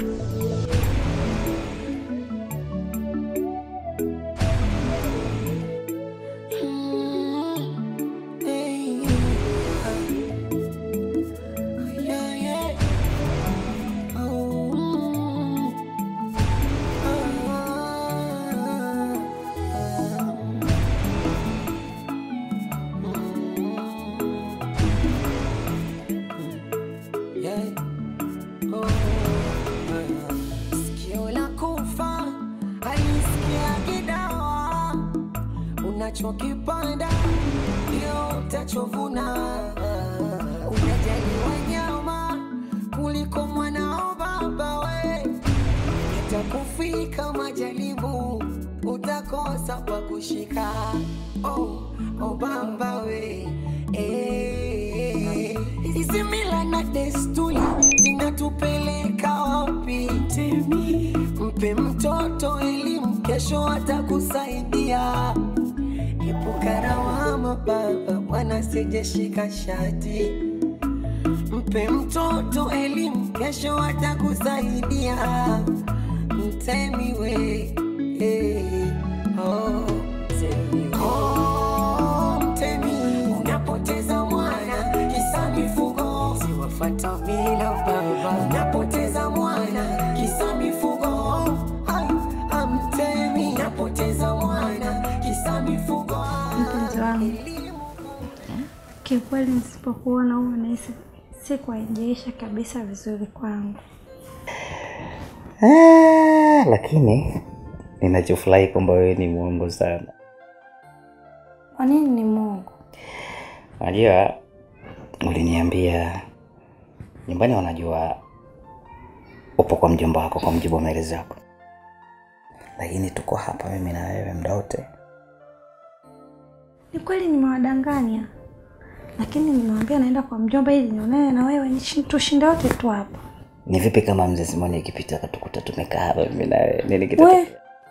Sikio la kufa halisikiagi dawa, unachokipanda ndio utachovuna. Unajali wanyama kuliko mwanao baba we, itakufika majaribu, utakosa pa kushika. Oh, oh baba we eh. Hizi mila na desturi zinatupeleka wapi? Temi, mpe mtoto elimu, kesho atakusaidia. Epuka lawama baba, mwana sijeshika shati. Mpe mtoto elimu, kesho atakusaidia. Mtemi we, eh, oh, mtemi we. Oh, mtemi, unapoteza mwana kisa mifugo, siwafata mila baba. Unapoteza mwana kisa mifugo, ai, amtemi, unapoteza mwana kisa mifugo. Mpenzi wangu, kiukweli nisipokuona huwa nahisi siku haijaisha kabisa vizuri kwangu. Ah, lakini ninachofurahi kwamba wewe ni mwongo sana. Kwa nini ni Mungu? Unajua, uliniambia nyumbani wanajua upo kwa mjomba wako kwa mjibu wa maelezo yako, lakini tuko hapa mimi na wewe muda wote. Ni kweli nimewadanganya, lakini nimewambia naenda kwa mjomba ili nionane na wewe, nishi- tushinde wote tu hapa. Ni vipi kama mzee Simoni akipita akatukuta tumekaa hapa mimi na wewe, nini We kitatokea?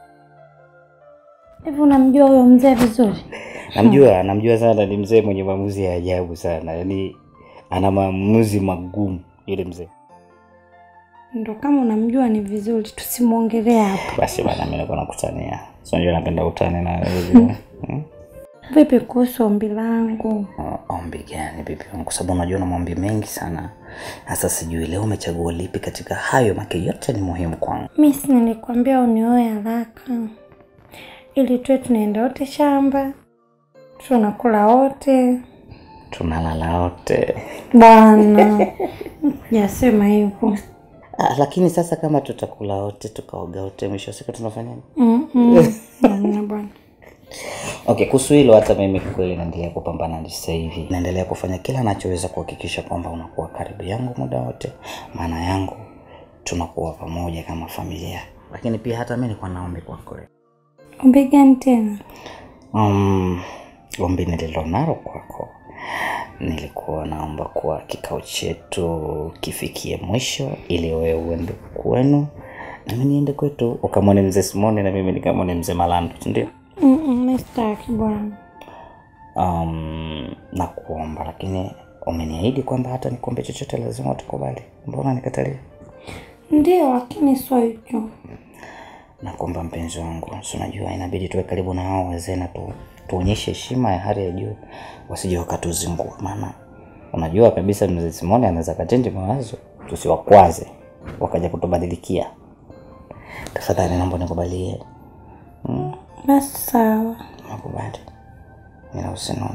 hivi unamjua huyo mzee vizuri? Namjua, namjua sana, ni mzee mwenye maamuzi ya ajabu sana, yaani ana maamuzi magumu yule mzee. Ndo kama unamjua ni vizuri, tusimwongelea hapa. Basi bana, mimi nilikuwa nakutania, si unajua napenda utani na wewe. Hmm? Vipi kuhusu ombi langu? O- Ombi gani bibi wangu? Kwa sababu unajua na maombi mengi sana. Sasa sijui leo umechagua lipi katika hayo, make yote ni muhimu kwangu. Mi si nilikwambia unioe haraka ili tuwe tunaenda wote shamba, tunakula wote. Tunalala wote. Bwana jasema hivyo. Ah, lakini sasa kama tutakula wote tukaoga wote, mwisho wa siku tunafanyaje? Mm, mm. Hamna bwana. Okay, kuhusu hilo hata mimi kweli naendelea kupambana sasa hivi. Naendelea kufanya kila nachoweza kuhakikisha kwamba unakuwa karibu yangu muda wote. Maana yangu tunakuwa pamoja kama familia. Lakini pia hata mimi nilikuwa naombi kwako leo. Ombi gani tena? Um, ombi nililonalo kwako, nilikuwa naomba kuwa kikao chetu kifikie mwisho, ili wewe uende kwenu na mimi niende kwetu, ukamwone mzee Simoni na mimi nikamwone mzee Malando, si ndio? Mm, mm, mi sitaki bwana. Um, na kuomba, lakini umeniahidi kwamba hata nikuombe chochote lazima utakubali. Mbona nikatalia? Ndio, lakini sio hicho. Nakuomba mpenzi wangu, si unajua inabidi tuwe karibu na hao wazee na tu, tuonyeshe heshima ya hali ya juu, wasije wakatuzingua, maana unajua kabisa mzee Simoni anaweza kachenji mawazo, tusiwakwaze wakaja kutubadilikia. Tafadhali naomba nikubalie. Hmm, Basi sawa. nakubali, ila usinone.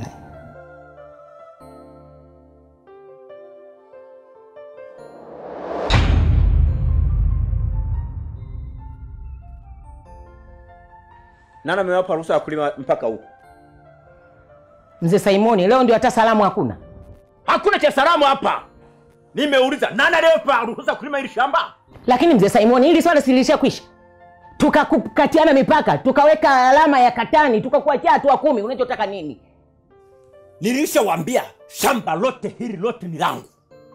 Nani amewapa ruhusa ya kulima mpaka huko? Mzee Simoni, leo ndio hata salamu hakuna. Hakuna cha salamu hapa. Nimeuliza nani aliyewapa ruhusa ya kulima hili shamba? Lakini mzee Simoni, hili swala silisha kwisha, tukakatiana mipaka, tukaweka alama ya katani, tukakuachia hatua kumi. Unachotaka nini? Nilishawambia shamba lote hili lote ni langu.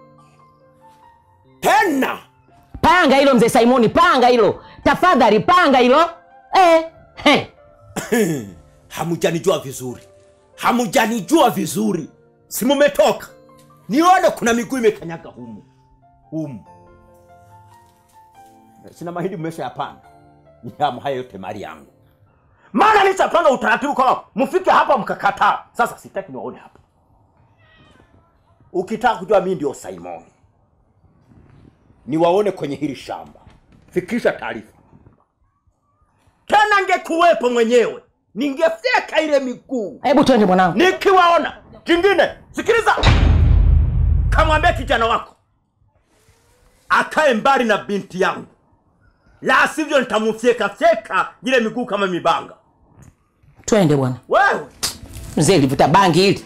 Tena Panga hilo mzee Simoni, panga hilo tafadhali, panga hilo eh, he. hamujanijua vizuri, hamujanijua vizuri. Si mumetoka nione kuna miguu imekanyaga humu humu. sina mahindi mmesha yapanda nihamu haya yote mali yangu maana nishapanga utaratibu kama mfike hapa mkakataa sasa sitaki niwaone hapa ukitaka kujua mimi ndio simoni niwaone kwenye hili shamba fikisha taarifa tena ngekuwepo mwenyewe ningefyeka ile miguu hebu twende mwanangu nikiwaona kingine sikiliza kamwambia kijana wako akae mbali na binti yangu la sivyo nitamfyeka fyeka ile miguu kama mibanga twende bwana wewe mzee livuta bangi hili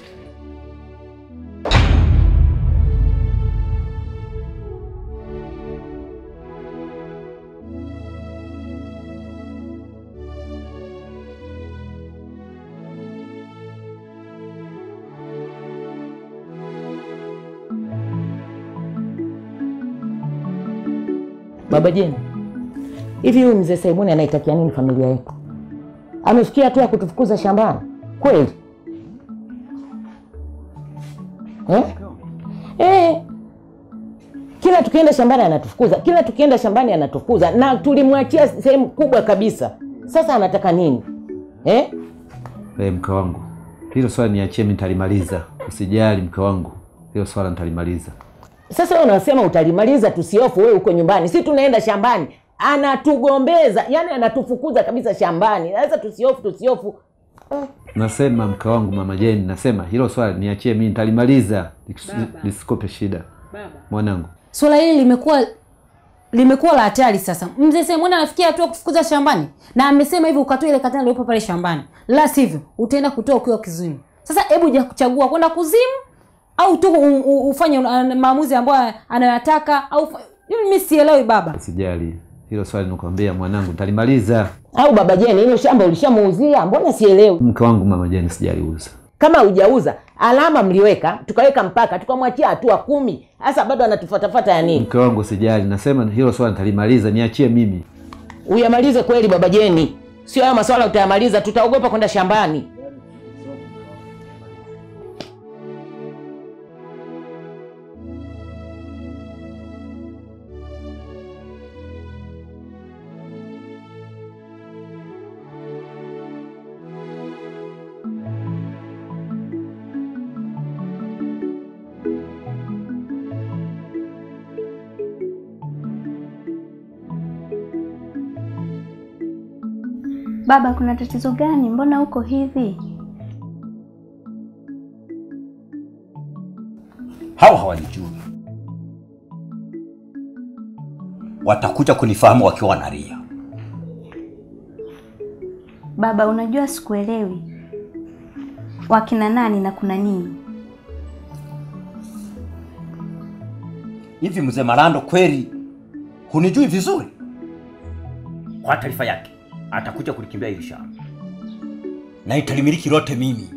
baba jeni hivi huyu mzee saibuni anaitakia nini familia yetu amefikia hatua ya kutufukuza shambani kweli eh? Eh. kila tukienda shambani anatufukuza kila tukienda shambani anatufukuza na tulimwachia sehemu kubwa kabisa sasa anataka nini eh? Hey, mke wangu, hilo swala niachie, mimi nitalimaliza. Usijali mke wangu, hilo swala nitalimaliza. sasa wewe unasema utalimaliza tusiofu wewe uko nyumbani si tunaenda shambani anatugombeza yani anatufukuza kabisa shambani sasa tusiofu tusiofu Nasema mke wangu, mama Jeni, nasema hilo swala niachie, mimi nitalimaliza, Lis- lisikope shida mwanangu. swala hili limekuwa limekuwa la hatari sasa mzee semwani anafikia hatua kufukuza shambani na amesema hivi ukatoa ile katana iliyopo pale shambani la sivyo utaenda kutoa ukiwa kizimu sasa hebu ja kuchagua kwenda kuzimu au tu u- u- ufanye uh, maamuzi ambayo anayoyataka au fa- mimi sielewi baba Usijali, hilo swali nakwambia mwanangu, nitalimaliza. au baba jeni hilo shamba ulishamuuzia mbona sielewi Mke wangu, mama Jeni, sijaliuza. kama hujauza alama mliweka tukaweka mpaka tukamwachia hatua kumi sasa bado anatufatafata ya nini Mke wangu, usijali, nasema hilo swala nitalimaliza, niachie mimi. uyamalize kweli baba jeni sio hayo maswala utayamaliza tutaogopa kwenda shambani Baba, kuna tatizo gani? Mbona uko hivi? hawa hawanijui watakuja kunifahamu wakiwa wanalia Baba, unajua sikuelewi. Wakina nani na kuna nini? hivi mzee marando kweli hunijui vizuri kwa taarifa yake atakuja kulikimbia hili shamba na italimiliki lote mimi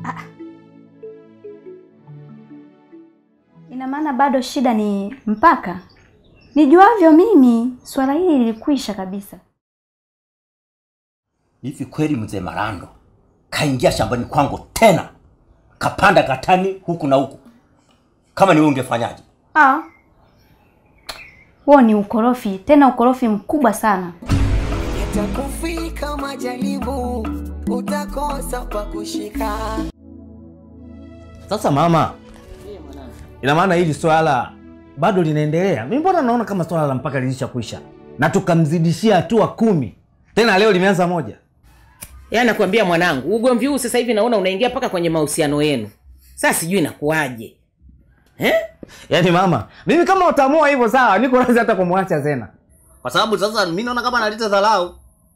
Ina maana bado shida ni mpaka? Nijuavyo mimi, swala hili lilikwisha kabisa. hivi kweli mzee marando kaingia shambani kwangu tena kapanda katani huku na huku kama ni wewe ungefanyaje Ah, huo ni ukorofi, tena ukorofi mkubwa sana. Yatakufika majaribu, utakosa pa kushika. Sasa mama, ina maana hili swala bado linaendelea? Mi mbona naona kama swala la mpaka lilishakwisha na tukamzidishia hatua kumi, tena leo limeanza moja. yaani nakwambia mwanangu ugomvi huu sasa hivi naona unaingia mpaka kwenye mahusiano yenu sasa sijui inakuwaje eh? Yaani mama, mimi kama utaamua hivyo sawa, niko radhi hata kumwacha Zena, kwa sababu sasa mi naona kama analeta dharau.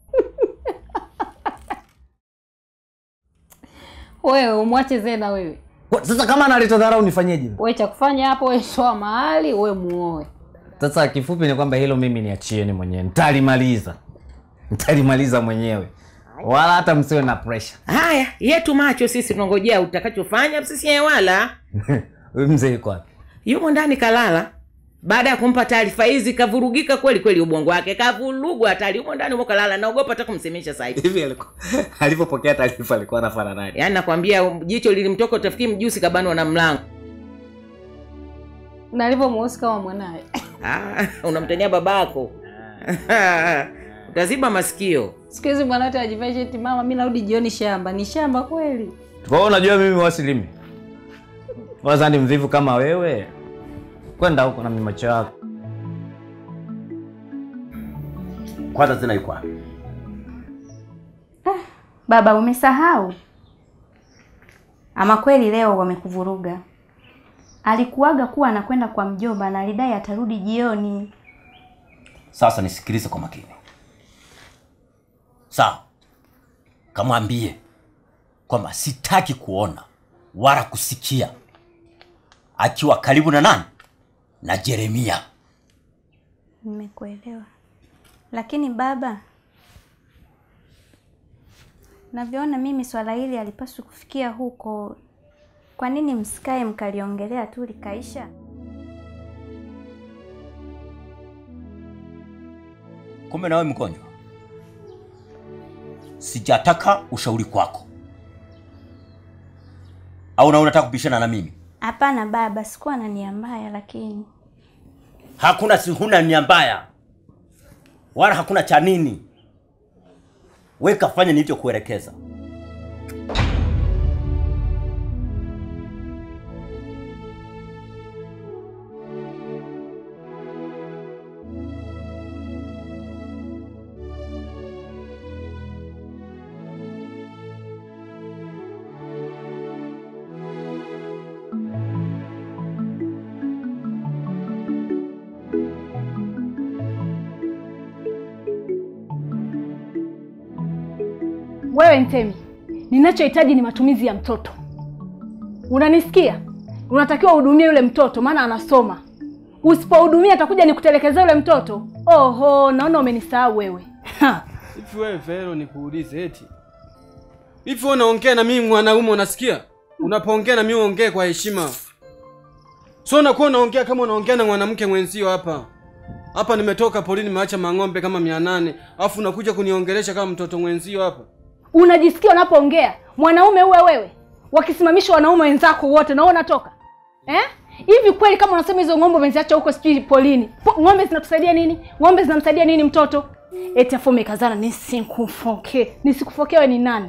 wewe umwache zena wewe Kwa- Sasa kama analeta dharau nifanyeje? we cha kufanya hapo we toa mahali we muoe Sasa kifupi ni kwamba hilo mimi niachieni mwenyewe, nitalimaliza, nitalimaliza mwenyewe, wala hata msiwe na pressure. haya yetu macho sisi tunangojea utakachofanya sisi wala Huyu mzee yuko wapi? yumo ndani kalala baada ya kumpa taarifa hizi kavurugika kweli kweli ubongo wake kavurugwa hatari yumo ndani umo kalala naogopa hata kumsemesha sasa hivi Hivi alikuwa alivyopokea taarifa alikuwa anafanya nani? yaani nakwambia jicho lilimtoka utafikiri mjusi kabanwa na mlango na alivyo mweusi kama mwanaye ah, unamtania babako utaziba masikio siku hizi bwana wote ajivaa sheti mama mi narudi jioni shamba ni shamba kweli kwa hiyo unajua mimi wasilimi waza ni mvivu kama wewe kwenda huko na mimacho yako Kwanza tena yuko wapi? Baba, umesahau? Ama kweli leo wamekuvuruga. Alikuaga kuwa anakwenda kwa mjomba na alidai atarudi jioni. Sasa nisikilize kwa makini, sawa? Kamwambie kwamba sitaki kuona wala kusikia akiwa karibu na nani na Jeremia. Nimekuelewa. Lakini baba, navyoona mimi swala hili alipaswi kufikia huko. Kwa nini msikae mkaliongelea tu likaisha? Kumbe nawe mgonjwa, sijataka ushauri kwako, au na unataka kubishana na mimi? Hapana baba, sikuwa na nia mbaya, lakini Hakuna, si huna nia mbaya wala hakuna cha nini. We kafanya nilivyokuelekeza. Wewe Ntemi, ninachohitaji ni matumizi ya mtoto. Unanisikia? Unatakiwa uhudumie yule mtoto, maana anasoma. Usipohudumia atakuja nikutelekeza yule mtoto. Oho, naona umenisahau wewe. Ha. Hivi wewe Vero, nikuulize eti hivi wewe unaongea na mimi mwanaume, unasikia? Unapoongea na mimi uongee kwa heshima, so unakuwa unaongea kama unaongea na mwanamke mwenzio. Hapa hapa nimetoka polini, nimeacha mang'ombe kama mia nane afu unakuja kuniongelesha kama mtoto mwenzio hapa. Unajisikia unapoongea mwanaume uwe wewe, wakisimamisha wanaume wenzako wote na wewe unatoka eh? Hivi kweli kama unasema hizo ng'ombe umeziacha huko sijui polini, po, ng'ombe zinatusaidia nini? Ng'ombe zinamsaidia nini mtoto? Eti afu umekazana nisikufoke, nisikufoke wewe ni nani?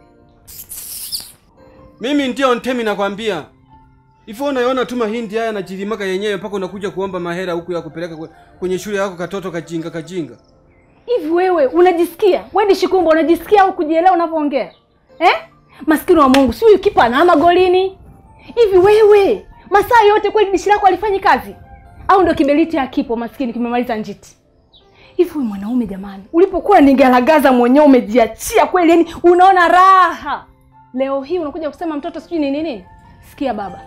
Mimi ndio Ntemi, nakwambia hivi. wewe Unaiona tu mahindi haya najilimaka yenyewe mpaka unakuja kuomba mahera huku ya kupeleka kwe- kwenye shule yako katoto kajinga kajinga. Hivi wewe unajisikia? Wewe Shikumba unajisikia au kujielewa unapoongea? Eh? Maskini wa Mungu, si huyu kipa anaama golini. Hivi wewe, masaa yote kweli dishi lako alifanyi kazi? Au ndio kiberiti hakipo maskini kimemaliza njiti? Hivi wewe mwanaume jamani, ulipokuwa nigaragaza mwenyewe umejiachia kweli, yani unaona raha. Leo hii unakuja kusema mtoto sijui nini nini? Sikia baba.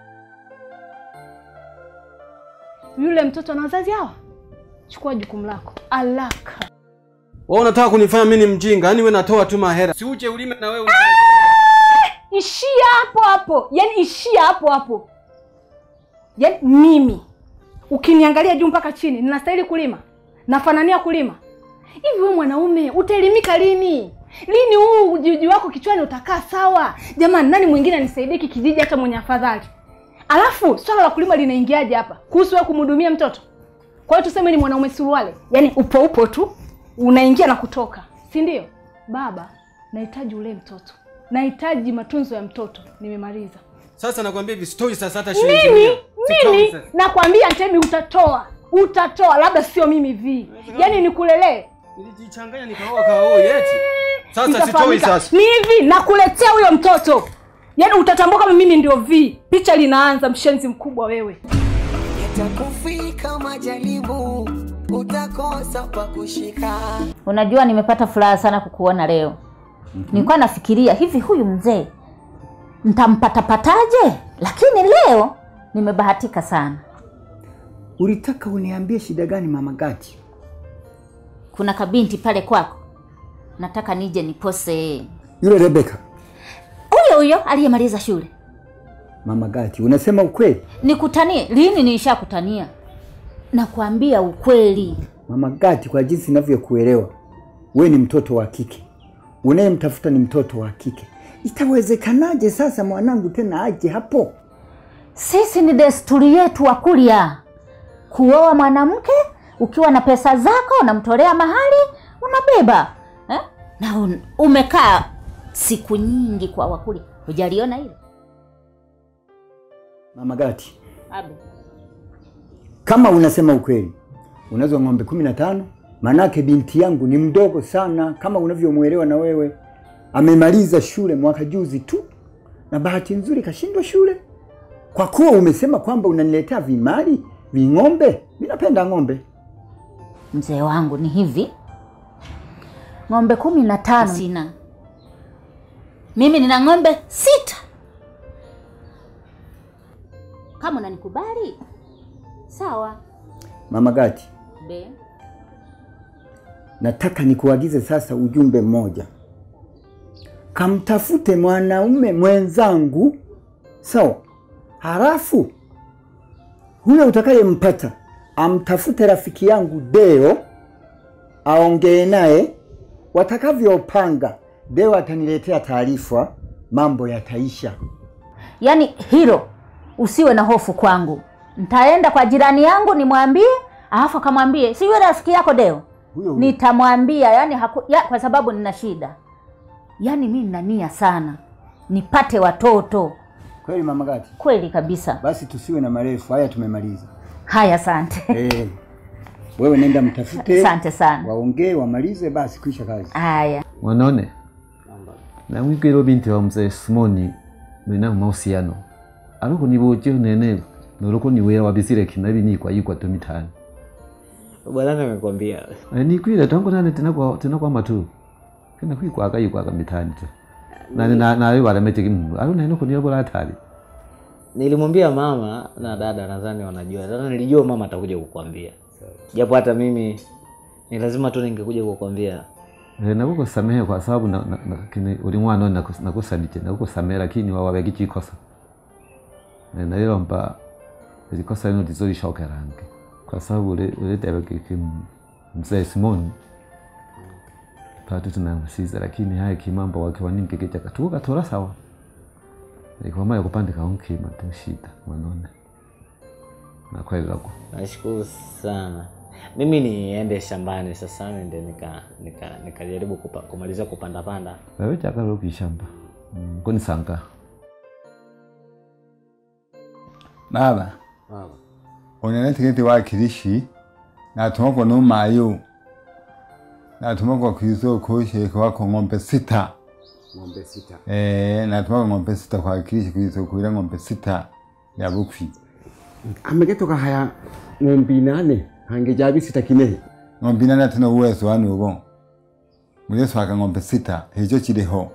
Yule mtoto ana wazazi hawa? Chukua jukumu lako. Alaka. Wewe unataka kunifanya mimi ni mjinga? Yaani wewe natoa tu mahera. Si uje ulime na wewe. ishia hapo hapo yaani ishia hapo hapo yaani mimi ukiniangalia juu mpaka chini ninastahili kulima nafanania kulima hivi wewe mwanaume utaelimika lini lini huu ujuji wako kichwani utakaa sawa jamani nani mwingine anisaidie hiki kijiji hata mwenye afadhali alafu swala la kulima linaingiaje hapa kuhusu wewe kumhudumia mtoto kwa hiyo tuseme ni mwanaume suruale yaani upo upo tu unaingia na kutoka si ndio baba nahitaji ule mtoto nahitaji matunzo ya mtoto nimemaliza Sasa nakwambia hivi sitoi sasa hata shilingi nini mia. Sitoi nini sasa. nakwambia ntemi utatoa utatoa labda sio mimi vi yaani nikulelee Nilijichanganya nikaoa kaoa eti. Sasa sitoi Itafahamika. sasa. ni hivi nakuletea huyo mtoto yaani utatambua kama mimi ndio vi picha linaanza mshenzi mkubwa wewe Yatakufika majaribu, utakosa pa kushika. Unajua, nimepata furaha sana kukuona leo. Nilikuwa nafikiria hivi, huyu mzee ntampatapataje, lakini leo nimebahatika sana. Ulitaka uniambie shida gani mama Gati? Kuna kabinti pale kwako, nataka nije nipose. Yule Rebeka. Huyo huyo aliyemaliza shule. Mama Gati, unasema ukweli? Nikutanie lini? Nilishakutania. Nakwambia ukweli. Mama Gati, kwa jinsi ninavyokuelewa, we ni mtoto wa kike, unayemtafuta ni mtoto wa kike. Itawezekanaje sasa mwanangu tena aje hapo? Sisi ni desturi yetu Wakurya kuoa mwanamke ukiwa na pesa zako unamtolea mahali unabeba eh? na un, umekaa siku nyingi kwa wakuli hujaliona hilo Mama Gati, Abe. kama unasema ukweli, unazo ng'ombe kumi na tano. Manake binti yangu ni mdogo sana, kama unavyomwelewa na wewe. Amemaliza shule mwaka juzi tu, na bahati nzuri kashindwa shule. Kwa kuwa umesema kwamba unaniletea vimali ving'ombe, mi napenda ng'ombe. mzee wangu ni hivi ng'ombe kumi na tano sina mimi nina ng'ombe sita kama unanikubali sawa Mama Gati, be nataka nikuagize sasa ujumbe mmoja. Kamtafute mwanaume mwenzangu, sawa? Halafu huyo utakayempata amtafute rafiki yangu Deo, aongee naye. Watakavyopanga, Deo ataniletea taarifa, mambo yataisha. yaani hilo usiwe na hofu kwangu ntaenda kwa jirani yangu nimwambie alafu akamwambie si yule rafiki yako deo Huyo huyo. nitamwambia yani haku, ya, kwa sababu nina shida yaani mi nina nia sana nipate watoto Kweli Mama Gati? kweli kabisa Basi tusiwe na marefu, haya tumemaliza. haya asante Eh, wewe nenda mtafute, asante sana waongee wamalize, basi kuisha kazi. haya Wanaone na mwikilo binti wa mzee Simoni mwina mahusiano aliko niboje nene noloko niwera wabisire kinabi ni kwa yikwa to mitani bwana nimekwambia e, ni kwile tangu nane tena kwa tena kwa matu kina kwikwa aka yikwa ka mitani tu na na na yo wala mete kimu alo neno kunyo bola hatari nilimwambia mama na dada nadhani wanajua sasa nilijua mama atakuja kukwambia japo hata mimi ni lazima tu ningekuja kukwambia e, nakuko samehe kwa sababu na, na, na kini ulimwana nakus- nakusadike nakuko samehe lakini wawabe kichikosa e, na lilo mpa ilikosa lino lizolishoka rangi kwa sababu ule ule debe kiki mzee Simoni patu tunamsiza lakini haya kimambo wakiwa ningi kichaka tuka tora sawa ikwama yakupandika unkima tu shida mwanone na kweli lako nashukuru sana mimi niende shambani sasa nende nika nika nikajaribu kupa, kumaliza kupanda panda wewe chaka lo kishamba mm, kuni sanga baba unene tiketi wa kirishi natumako numayo natumako kw'isoko sheka wako ng'ombe sita ng'ombe sita eh natumako ng'ombe sita kwa kirishi kw'isoko ila ng'ombe sita ya bukwi amegetoka haya ng'ombe inane hange jabi sita kinehe ng'ombe inane tena uwezo wanu ubo muleso aka ng'ombe sita hicho kiriho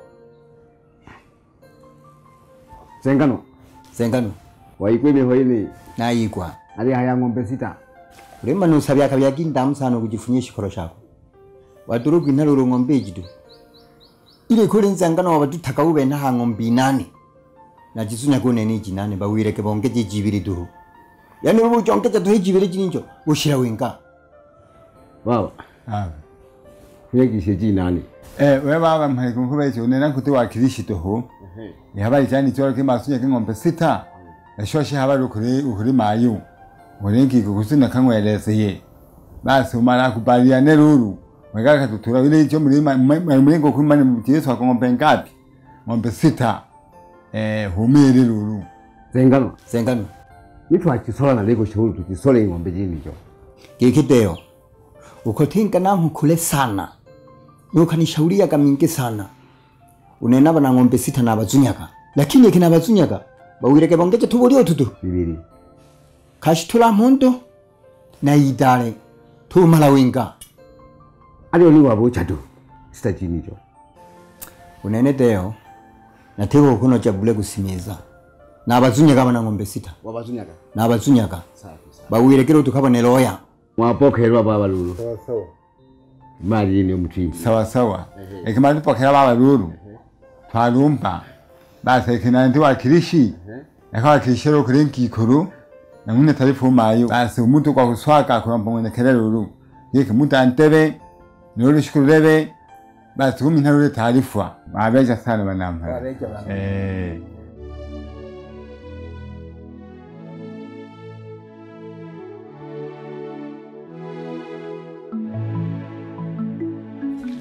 sengano sengano waikwe miho ine nayigwa ali haya ng'ombe sita uremba nusabya akabya kindamu sana kujifunyia shikoro shako waduru kwintaluro ng'ombe ejidu ile kuli nzangano wabadutaka ube naha ng'ombe inane najisunya kunene jinane bawireke bongeje jibiri duhu yani ubu jongeje duhe jibiri jininjo ushira wenga baba ah kuyegishe jinane eh we baba mhali kumkuba icho unena kuti wa kirishi toho ni habari chani chora ke masunya ke ng'ombe sita eshoshe habari ukuri ukuri mayu urengi kukusina kangweleze ye basi umara kubalia ne ruru wegaka tutura ile icho mlima mlingo kumani mjesu kwa ng'ombe ngapi ng'ombe sita eh humiri ruru sengano sengano nitwakisola na lego shuru tukisole ng'ombe jinijo gikideo ukotinka nangu kule sana nukanishauria mingi sana unena bana ng'ombe sita na bazunyaga lakini kina bazunyaga bawireke bongeje tubulio tutu bibiri kashitula mhondo na idale tumala winga alio ni wabucha tu sita jinijo unene deo nateko kuno chabule kusimiza na bazunyaga bana ng'ombe sita wabazunyaga na bazunyaga safi safi bawirekere tukabone loya mwapokerwa baba lulu mali yini omutimba sawa sawa ekimali pokera baba ruru twarumpa basi ekina ndi wa kirishi ekawa kirishero kuri nkikuru na mune tarifu mayo basi umuntu kwa kuswaka kwa mpamwe kere ruru yeke muntu antebe nuru shukurebe basi kumi ntarure taarifa babeja sana banampa eh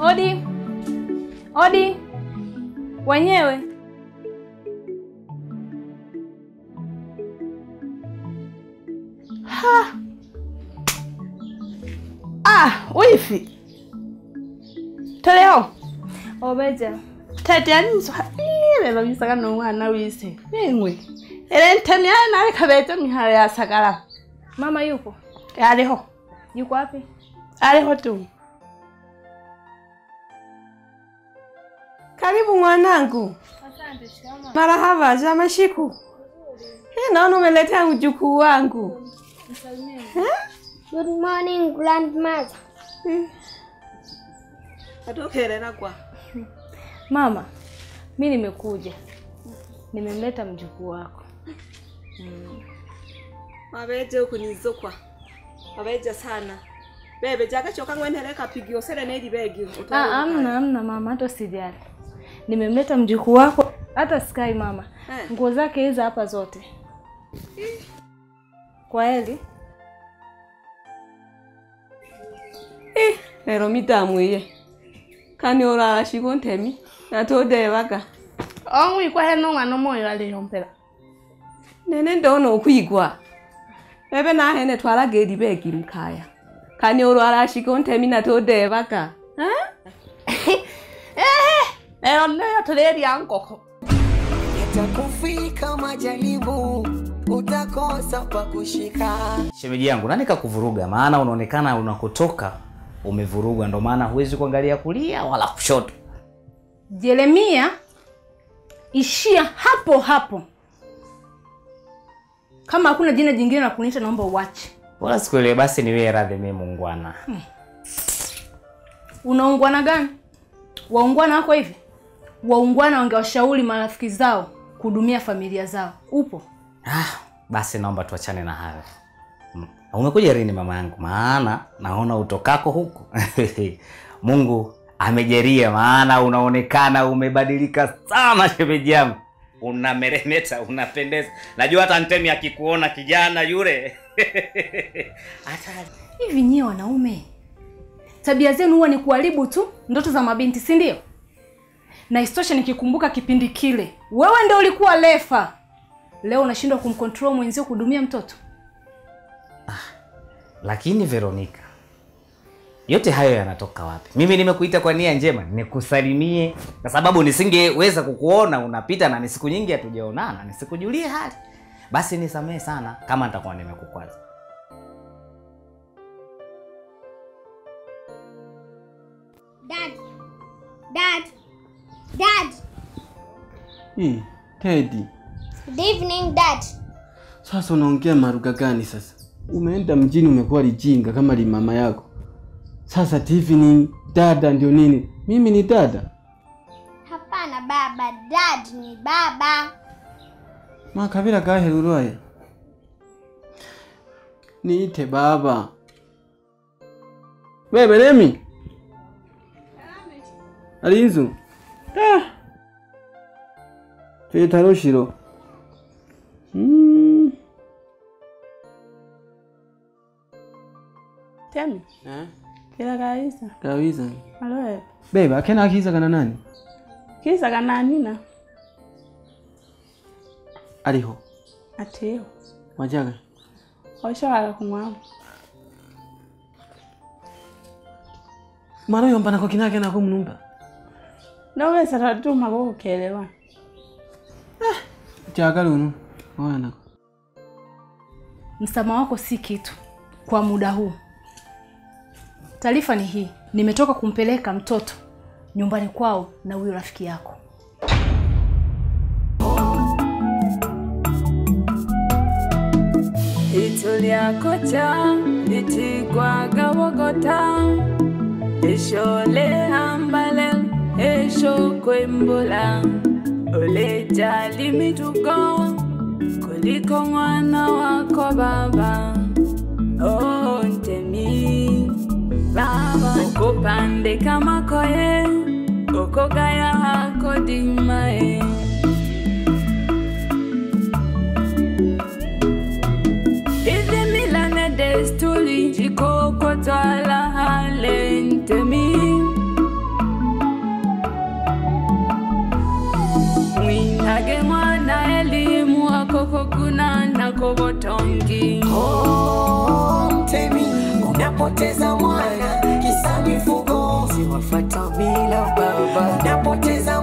Odi, odi, wenyewe. Ha. Ah, wifi. Toleo. Obeja. Tete aniswa. Lelo bisaka no mwana wise. Engwe. Ele ntani ana nawe kabete mihara ya sagara. Mama yupo? Aliho. Yuko wapi? Aliho tu. Karibu mwanangu. Asante, shikamoo. Marahaba, za mashiku. Hii naona umeletea mjukuu wangu. Good morning, grandmother. Atokerera kwa. Mama, mi nimekuja, nimemleta mjukuu wako. Mabeje ukunizokwa. Mabeje sana. Bebe jakachoka ngwenere kapigio sere nedi begi. Ah, amna amna mama, hata usijali. Nimemleta mjukuu wako, hata sikai mama. Eh. Nguo zake hizi hapa zote. Kwa heli. Eh, lero mitamwiye. Kani orara shigo ntemi. Natodebaga. Omwikwa heno mwana moyo aliyompera. Nene ndono okwigwa. Bebe nahene twaraga eri begi mukaya. Kani orara shigo ntemi natodebaga. Eh? Eh, lero neyo tuleria nkoko. Yatakufika majaribu, utakosa pa kushika. Shemeji yangu, nani kakuvuruga? Maana unaonekana unakotoka umevurugwa, ndo maana huwezi kuangalia kulia wala kushoto. Jeremia, ishia hapo hapo. Kama hakuna jina jingine la kuniita, naomba uache. Wala sikuelewe, basi niwe radhi mimi muungwana. Unaungwana gani? Waungwana wako hivi? Waungwana wangewashauri marafiki zao kuhudumia familia zao. Upo? Basi naomba tuachane na hayo. Mm, Umekuja lini mama yangu? Maana naona utokako huku. Mungu amejeria, maana unaonekana umebadilika sana shemeji yangu. Unameremeta, unapendeza. Najua hata Ntemi akikuona kijana yule hata Hivi nyie wanaume, tabia zenu huwa ni kuharibu tu ndoto za mabinti, si ndio? Na isitoshe nikikumbuka kipindi kile, wewe ndio ulikuwa lefa. Leo unashindwa kumcontrol mwenzio kuhudumia mtoto. Lakini Veronica, yote hayo yanatoka wapi? Mimi nimekuita kwa nia njema, nikusalimie, kwa sababu nisingeweza kukuona unapita na ni siku nyingi hatujaonana, nisikujulie hali. Basi nisamehe sana kama nitakuwa nimekukwaza. Dad. Dad. Dad. Hii, Teddy. Good evening, Dad. Sasa unaongea maruga gani sasa? Umeenda mjini umekuwa lijinga kama li mama yako. Sasa TV ni dada ndio nini? Mimi ni dada. Hapana baba, Dad ni baba. Makabila gaherurwaye. Niite baba. Wewe Remi. Alinzu. Ah. Twita Roshiro. Mm. Temi. Eh? Kila kaisa. Kabisa. Alo. Beba, akena akizaga na nani? Kisa kana nina. Aliho. Ateo. Wajaga. Oshawala kumwabo. Mara yombana kwa kinake na kumnumba. Naweza tatuma kukelewa. Chagala uno. Wana. Msamaha wako si kitu kwa muda huu. Taarifa ni hii, nimetoka kumpeleka mtoto nyumbani kwao na huyo rafiki yako. Itu lyakoca litigwaga bogota eshole hambale esho kwembula olejali mitugo kuliko mwana wako baba oh, ntemi baba okopandika makoye okogaya hako dimae Hizi mila na desturi jikokotwala hale ntemi lage mwana elimu akoko kuna nakobotongi Oh, mtemi unapoteza mwana kisa mifugo siwafata bila baba unapoteza